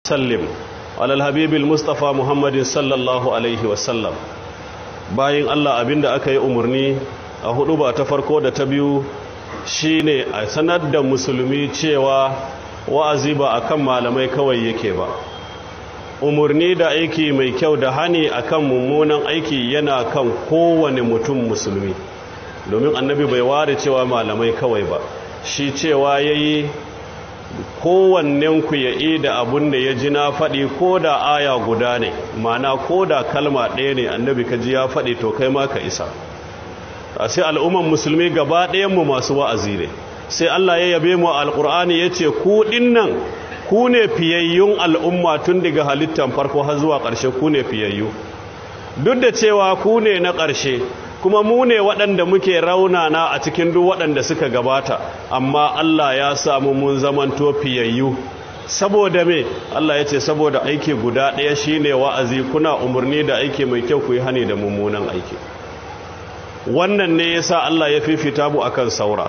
sallim alal habibil mustafa muhammadin sallallahu alaihi wasallam bayan allah abinda aka yi umarni a hudu ba ta farko da ta biyu shine a sanar da musulmi cewa wa'azi ba akan malamai kawai yake ba umarni da aiki mai kyau da hani akan mummunan aiki yana kan kowane mutum musulmi domin annabi bai ware cewa malamai kawai ba shi cewa yayi kowannenku ya yi da abun da ya ji na faɗi ko da aya guda ne mana ko da kalma ɗaya ne annabi ka ji ya faɗi to kai ma ka isa a sai al'umman musulmi gaba ɗayanmu masu wa'azi ne sai Allah ya yabe mu alƙur'ani ya ce ku ɗinnan ku ne fiyayyun al'umma tun daga halittar farko har zuwa ƙarshe ku ne fiyayyu duk da cewa ku ne na ƙarshe kuma mu ne waɗanda muke raunana a cikin duk waɗanda suka gabata amma Allah ya samu mun zamanto fiyayyu saboda me Allah ya ce saboda aiki guda ɗaya shine wa'azi kuna umarni da aiki mai kyau ku yi hani da mummunan aiki wannan ne yasa Allah ya fifita mu akan saura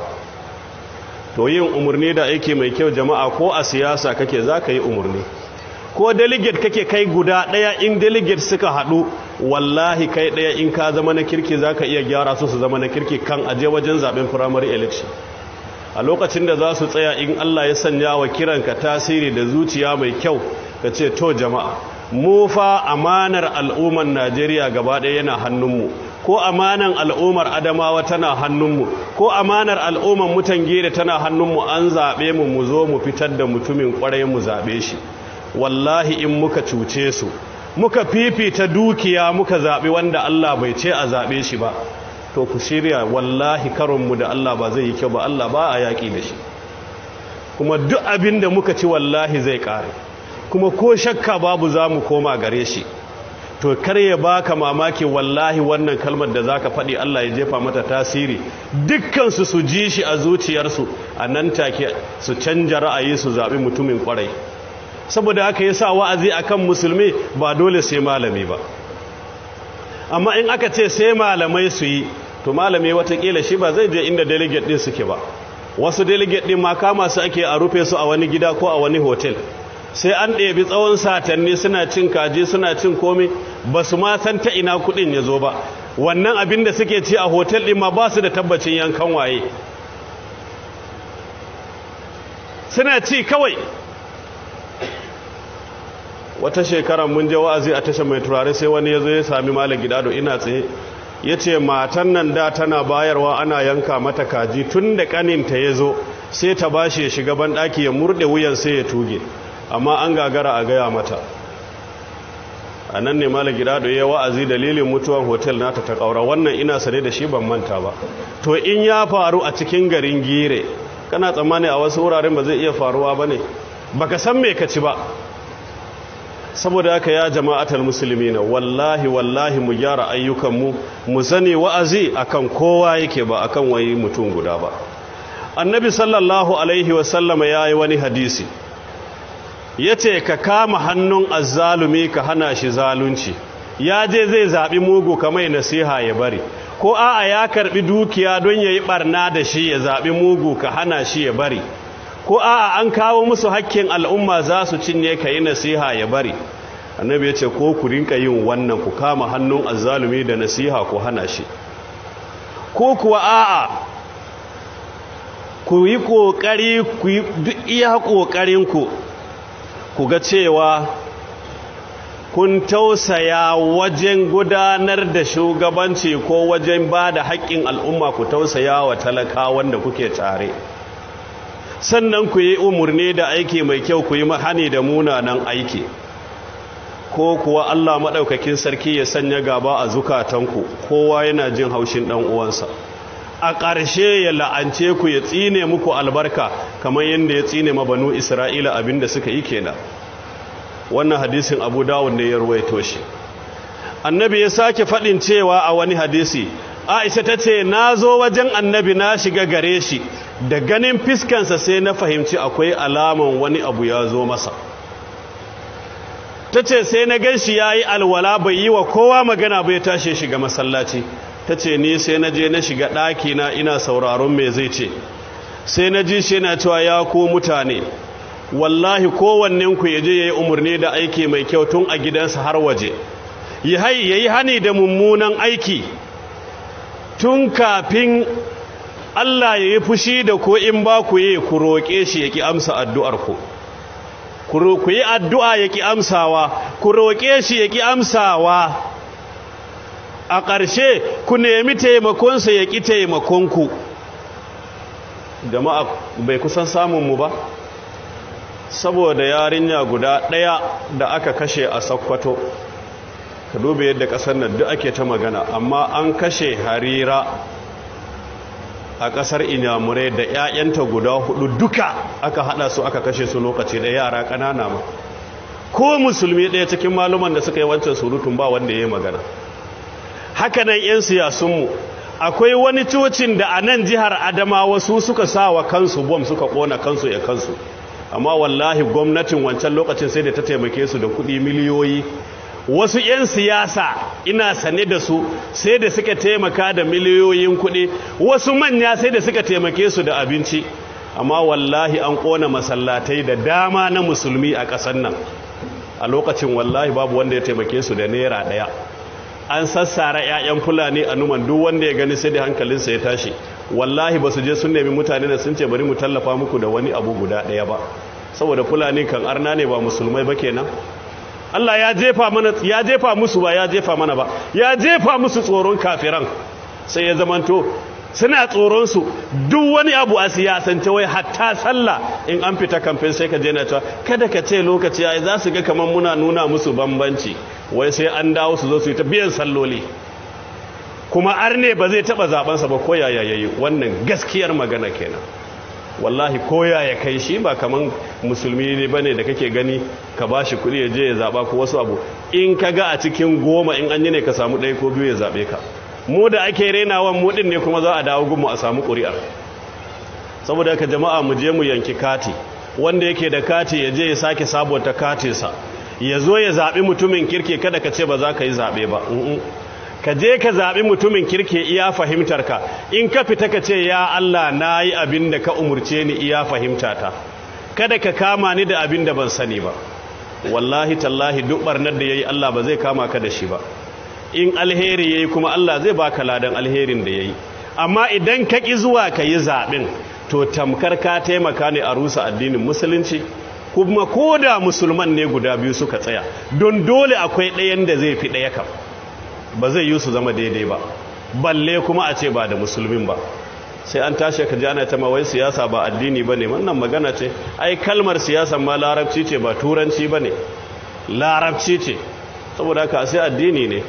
to yin umarni da aiki mai kyau jama'a ko a siyasa kake za ka yi umarni ko delegate kake kai guda ɗaya in delegate suka haɗu wallahi kai ɗaya in ka zama na kirki za ka iya gyara su su zama na kirki kan aje wajen zaben primary election a lokacin da za su tsaya in Allah ya sanya wa kiranka tasiri da zuciya mai kyau ka ce to jama'a mu fa amanar al'ummar Najeriya gaba ɗaya yana hannunmu ko amanan al'ummar Adamawa tana hannunmu ko amanar al'ummar mutan gere tana hannunmu an zaɓe mu mu zo mu fitar da mutumin ƙwarai mu zaɓe shi wallahi in muka cuce su muka fifita dukiya muka zaɓi wanda Allah bai ce a zaɓe shi ba to ku shirya wallahi karonmu da Allah ba zai yi kyau ba Allah ba a yaƙi da shi kuma duk abin da muka ci wallahi zai ƙare kuma ko shakka babu za mu koma gare shi to kar ya baka mamaki wallahi wannan kalmar da zaka faɗi Allah ya jefa mata tasiri dukkansu su ji shi a zuciyarsu a nan take su canja ra'ayi su zaɓi mutumin ƙwarai saboda haka yasa wa'azi akan musulmi ba dole sai malami ba amma in aka ce sai malamai su yi to malami watakila shi ba zai je inda delegate din suke ba wasu delegate din ma kama su ake a rufe su a wani gida ko a wani hotel sai an ɗebi tsawon satanni suna cin kaji suna cin komai ba su ma san ta ina kuɗin ya zo ba wannan abin da suke ci a hotel ɗin ma ba su da tabbacin yankan waye suna ci kawai wata shekara mun je wa'azi a tashar mai turare sai wani ya zo ya sami malam gidado ina tsaye ya ce matan nan da tana bayarwa ana yanka mata kaji tun da kaninta ya zo sai ta ba shi ya shiga banɗaki ya murɗe wuyan sai ya tuge amma an gagara a gaya mata a nan ne malam gidado ya wa'azi dalilin mutuwan hotel nata ta ƙaura wannan ina sane da shi ban manta ba to in ya faru a cikin garin gire kana tsammani a wasu wuraren ba zai iya faruwa ba ne baka san me ka ci ba saboda haka ya jama'atar musulmi na wallahi wallahi mu gyara ayyukanmu mu sani wa'azi akan kowa yake ba akan wani mutum guda ba annabi sallallahu alaihi wasallama ya yi wani hadisi ya ce ka kama hannun azzalumi ka hana shi zalunci ya je zai zaɓi mugu kamar nasiha ya bari ko a'a ya karɓi dukiya don ya yi ɓarna da shi ya zaɓi mugu ka hana shi ya bari ko a'a an kawo musu hakkin al'umma za su cinye ka yi nasiha ya bari annabi ya ce ko ku rinka yin wannan ku kama hannun azzalumi da nasiha ku hana shi ko kuwa a'a ku yi ƙoƙari ku yi duk iya ƙoƙarinku ku ga cewa kun tausaya wajen gudanar da shugabanci ko wajen ba da haƙƙin al'umma ku tausaya wa talaka wanda kuke tare sannan ku yi umarni da aiki mai kyau ku yi hani da munanan aiki ko kuwa Allah maɗaukakin sarki ya sanya gaba a zukatanku kowa yana jin haushin ɗan uwansa a ƙarshe ya la'ance ku ya tsine muku albarka kamar yadda ya tsine ma banu isra'ila abinda suka yi kenan wannan hadisin abu dawud ne ya ruwaito shi annabi ya sake faɗin cewa a wani hadisi aisha ta ce na zo wajen annabi na shiga gare shi da ganin fiskansa sai na fahimci akwai alaman wani abu ya zo masa ta ce sai na gan shi ya yi alwala bai yi wa kowa magana bai tashi shiga masallaci ta ce ni sai na je na shiga ɗakina ina sauraron me zai ce sai na ji shi na cewa ya ku mutane wallahi kowannenku ya je ya yi umarni da aiki mai kyau tun a gidansa har waje ya yi hani da mummunan aiki tun kafin Allah ya yi fushi da ko in ba ku yi ku roƙe shi ya ki amsa addu'arku ku yi addu'a ya ki amsawa ku roƙe shi ya ki amsawa a ƙarshe ku nemi taimakonsa ya ƙi taimakonku jama'a bai kusan samunmu ba saboda yarinya guda ɗaya da aka kashe a sakkwato ka duba yadda ƙasar nan duk ake ta magana amma an kashe harira a ƙasar inyamurai da 'ya'yanta guda hudu duka aka hada su aka kashe su lokaci da yara ƙanana ma ko musulmi ɗaya cikin maluman da suka yi wancan surutun ba wanda ya yi magana hakanan 'yan siyasunmu akwai wani cocin da a nan jihar adamawa su suka sa wa kansu bom suka ƙona kansu ya kansu amma wallahi gwamnatin wancan lokacin sai da ta taimake su da kuɗi miliyoyi wasu 'yan siyasa ina sane da su sai da suka taimaka da miliyoyin kuɗi wasu manya sai da suka taimake su da abinci amma wallahi an ƙona masallatai da dama na musulmi a ƙasar nan a lokacin wallahi babu wanda ya taimake su da naira ɗaya an sassara 'ya'yan fulani a numan duk wanda ya gani sai da hankalinsa ya tashi wallahi ba su je sun nemi mutane da sun ce bari mu tallafa muku da wani abu guda ɗaya ba saboda fulani kan arna ne ba musulmai ba kenan Allah ya jefa mana ya jefa musu ba ya jefa mana ba ya jefa musu tsoron kafiran sai ya zamanto suna tsoron su duk wani abu a siyasance wai hatta sallah in an fita kamfen sai ka je na cewa kada ka ce lokaci ai za su ga kamar muna nuna musu bambanci wai sai an dawo su zo su yi ta biyan salloli kuma arne ba zai taba zabansa ba ko yaya yayi wannan gaskiyar magana kenan wallahi koya ya kai shi ba kaman musulmi ne bane da kake gani ka bashi kuɗi ya je ya zaba ko wasu abu in ka ga a cikin goma in an yi ne ka samu ɗaya ko biyu ya zaɓe ka mu da ake renawan mu ɗin ne kuma za a dawo gunmu a samu ƙuri'ar saboda ka jama'a mu je mu yanki kati wanda yake da kati ya je ya sake sabonta katinsa ya zo ya zaɓi mutumin kirke kada ka ce ba za ka yi zaɓe ba ka je ka zaɓi mutumin kirke iya fahimtarka in ka fita ka ce ya Allah na yi abin da ka umurce ni iya fahimtata kada ka kama ni da abin da ban sani ba wallahi tallahi duk barnar da ya yi Allah ba zai kama ka da shi ba in alheri ya yi kuma Allah zai baka ladan alherin da ya yi amma idan ka ƙi zuwa ka yi zaɓin to tamkar ka taimaka ne a rusa addinin musulunci kuma ko da musulman ne guda biyu suka tsaya don dole akwai ɗayan da zai fi ɗaya kam ba zai yi su zama daidai ba balle kuma a ce ba da musulmin ba sai an tashi ka jana ta mawai siyasa ba addini ba ne wannan magana ce ai kalmar siyasa ma larabci ce ba turanci ba ne larabci ce saboda haka sai addini ne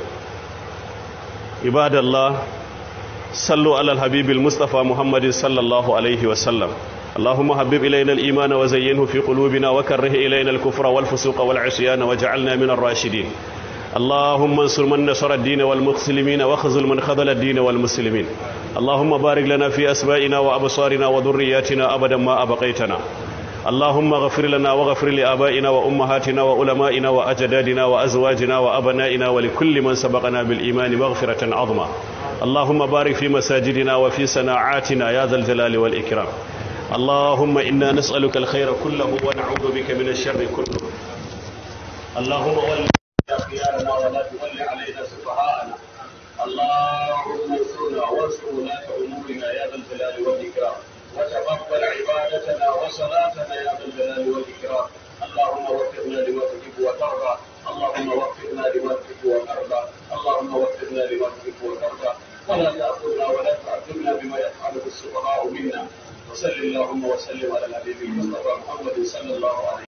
ibadallah sallu alal habibil mustafa muhammadin sallallahu alaihi wasallam اللهم حبب إلينا الإيمان وزينه في قلوبنا وكره إلينا الكفر والفسوق والعصيان واجعلنا من الراشدين اللهم انصر من نصر الدين والمسلمين واخذل من خذل الدين والمسلمين اللهم بارك لنا في أسمائنا وأبصارنا وذرياتنا أبدا ما أبقيتنا اللهم اغفر لنا واغفر لآبائنا وأمهاتنا وعلمائنا وأجدادنا وأزواجنا وأبنائنا ولكل من سبقنا بالإيمان مغفرة عظمى اللهم بارك في مساجدنا وفي صناعاتنا يا ذا الجلال والإكرام اللهم إنا نسألك الخير كله ونعوذ بك من الشر كله اللهم ول خيارنا ولا تول علينا سفهاءنا اللهم انصرنا وانصر ولاة أمورنا يا ذا الجلال والإكرام وتقبل عبادتنا وصلاتنا يا ذا الجلال والإكرام اللهم وفقنا لما تحب وترضى اللهم وفقنا لما تحب وترضى اللهم وفقنا لما تحب وترضى ولا تأخذنا ولا تعذبنا بما يفعله السفهاء منا وصل اللهم وسلم على الحبيب المصطفى محمد صلى الله عليه